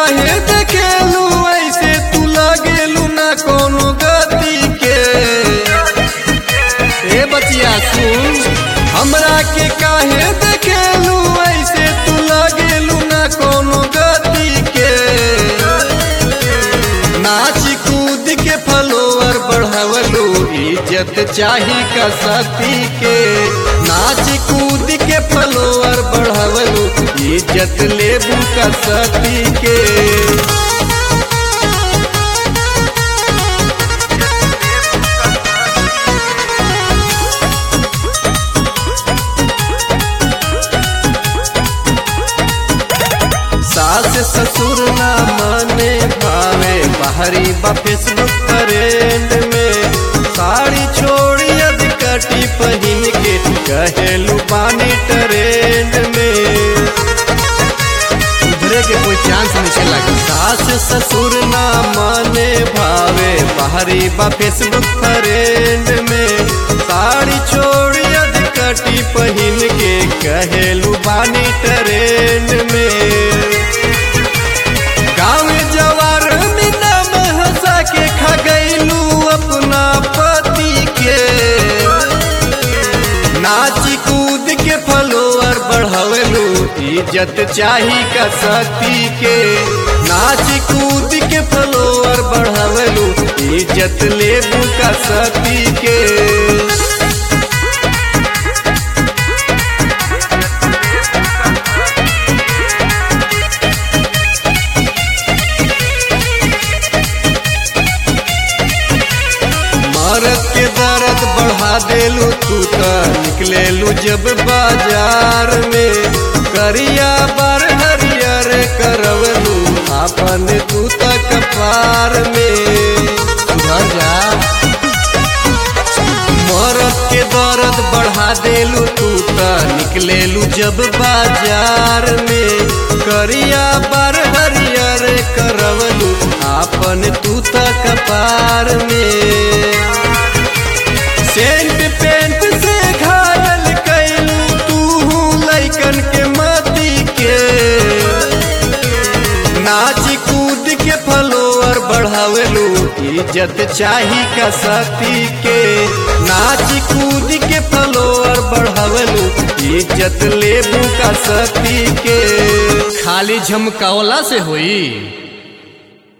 काहे देखेलू ऐसे तू लगेलू ना कोनो गति के ए बचिया सुन हमरा के काहे देखेलू ऐसे तू लगेलू ना कोनो गति के नाच कूद के फलोवर बढ़ावलू इज्जत चाही का सती के नाच कूद के फलोवर बढ़ावलू इज्जत लेबू का सती के सास ससुर ना माने भावे बाहरी बा फेसबुक ट्रेंड में साड़ी छोड़ी अधिकटी पहिन के कहेलू पानी ट्रेंड में उधरे के कोई चांस नहीं लगी सास ससुर ना माने भावे बाहरी बा फेसबुक ट्रेंड में साड़ी छोड़ी अधिकटी पहिन के कहेलू बानी ट्रेंड में गाँव जवार में नाम हंसा के खा गईलू अपना पति के नाच कूद के फलोवर बढ़ावलू इज्जत चाही का सती के नाच कूद के फलोवर बढ़ावलू इज्जत लेबू का सती के मरद के दर्द बढ़ा देलू तू त निकलेलू जब बाजार में करिया बार हरियर करवलू अपन तू त कपार में सुधर जा मरद के दर्द बढ़ा देलू तू त निकलेलू जब बाजार में करिया बार हरियर करवलू आपन तू त कपार में सेंट पेंट से घायल कैलू तू लैकन के मती के नाच कूद के फलोवर बढ़ावलू इज्जत चाही का सती के नाच कूद के फलोवर बढ़ावलू इज्जत लेबू का सती के खाली झमकावला से होई